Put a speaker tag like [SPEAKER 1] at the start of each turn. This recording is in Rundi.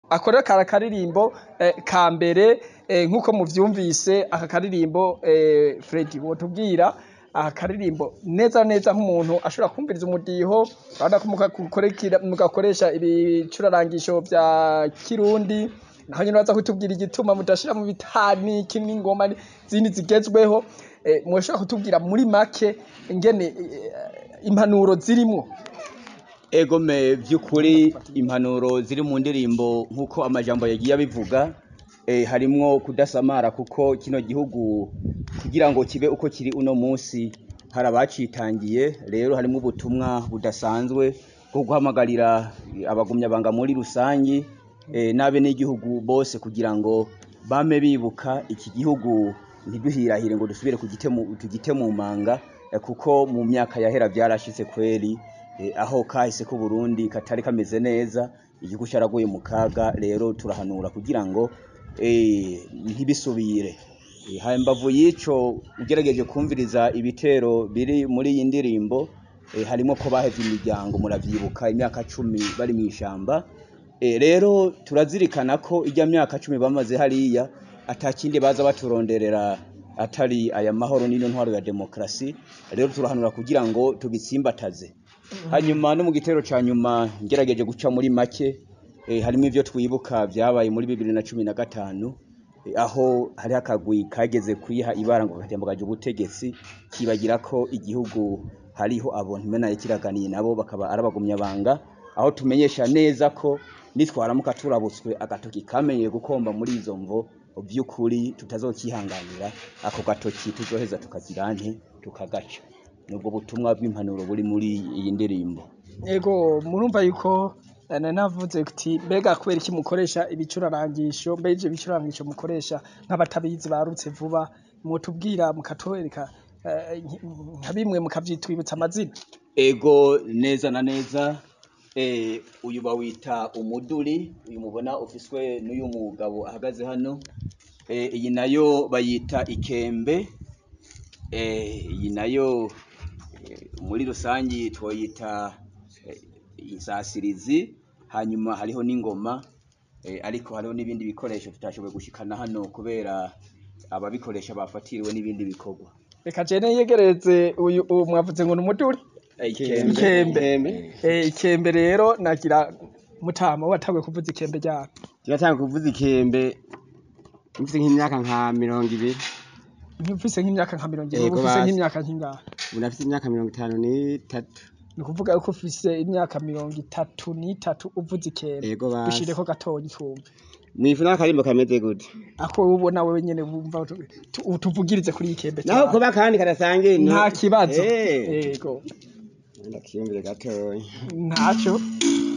[SPEAKER 1] akorera kara karirimbo eh, ka mbere eh, nk'uko muvyumvise aka karirimbo eh, Freddy wotubwira aka karirimbo neza neza nk'umuntu ashobora kumviriza umudiho urabona ko mugakorekera- mugakoresha ibicurarangisho vya kirundi naho nyene baza kutubwira igituma mudashira mu bitani iki n'ingoma zindi zigezweho eh, mwoshobora kutubwira muri make ingene eh, impanuro zirimwo
[SPEAKER 2] egome vy'ukuri impanuro ziri mu ndirimbo nk'uko amajambo yagiye abivuga eh, harimwo kudasamara kuko kino gihugu kugira ngo kibe uko kiri uno munsi hari abacitangiye rero harimwo ubutumwa budasanzwe bwo guhamagarira abagumyabanga muri rusangi eh, n'abenegihugu bose kugira ngo bame bibuka iki gihugu ntiduhirahire ngo dusubire kugite mu- tugite mu manga eh, kuko mu myaka yahera vyarashitse kweri eh, aho kahise ku Burundi katari kameze neza igihugu cyaraguye mu kaga rero turahanura kugira ngo eh, ntibisubire Eh, hambavu y'ico ugerageje kumviriza ibitero biri muri iyi ndirimbo eh, harimo ko bahevye imiryango muravyibuka imyaka cumi bari mw'ishamba Eh, rero turazirikana ko ijya myaka cumi bamaze hariya atakindi baza baturonderera atari aya mahoro n'ino ntwaro ya demokrasi rero turahanura kugira ngo tubitsimbataze hanyuma no mu gitero ca nyuma ngerageje guca muri make eh, harimo ivyo twibuka vyabaye muri bibiri na cumi na gatanu eh, aho hari akagwi kageze kwiha ibara ngo katembugaje ubutegetsi kibagira ko igihugu hariho abo ntimenaye kiraganiye nabo bakaba arabagumyabanga aho tumenyesha neza ko nitwaramuka turabutswe agatoki kamenyeye gukomba muri izo mvo vy'ukuri tutazokihanganira ako gatoki tuzoheza tukagira nte tukagaca nubwo butumwa bw'impanuro buri muri iyi ndirimbo
[SPEAKER 1] Ego murumva yuko eh, nari navuze kuti mbega kubera iki mukoresha ibicurarangisho mbega ivyo bicurarangisho mukoresha nk'abatabizi barutse vuba mwotubwira mukatwereka eh, nka bimwe mukavyitwibutsa amazina
[SPEAKER 2] ego neza na neza eh, uyu bawita umuduri uyu mubona ufiswe n'uyu mugabo ahagaze hano eh, iyi nayo bayita ikembe eh, iyi nayo eh, muri rusangi twoyita eh, insasirizi hanyuma hariho n'ingoma eh, ariko hariho n'ibindi bikoresho tutashoboye gushikana hano kubera ababikoresha bafatiriwe n'ibindi bikorwa
[SPEAKER 1] reka jene yegereze uyu uwo mwavuze ngo ni umuduri
[SPEAKER 2] Eh,
[SPEAKER 1] ikembe Eh, ikembe rero nagira mutama watanguye kuvuza ikembe ryako
[SPEAKER 3] turatanga kuvuza ikembe mfite nk'imyaka nka mirongo ibiri
[SPEAKER 1] ufise nk'imyaka nka mirongo ibiri
[SPEAKER 3] Yego,
[SPEAKER 1] uba ufise
[SPEAKER 3] basi.
[SPEAKER 1] nk'imyaka nk'ingahe
[SPEAKER 3] ubu nafite imyaka mirongo itanu n'itatu
[SPEAKER 1] ni ukuvuga yuko ufise imyaka mirongo itatu n'itatu uvuza ikembe
[SPEAKER 3] yego basi
[SPEAKER 1] dushireko gatonya twumve
[SPEAKER 3] mwifu n'akarimbo kameze gute
[SPEAKER 1] ako wowe ubona wewe nyene wumva tu- tu- tuvugirize kuri iyi kembe
[SPEAKER 3] naho
[SPEAKER 1] cyane.
[SPEAKER 3] kuba kandi kadasangiye
[SPEAKER 1] nta kibazo
[SPEAKER 3] Eh.
[SPEAKER 1] yego
[SPEAKER 3] ndakiyumvire gatoya
[SPEAKER 1] ntaco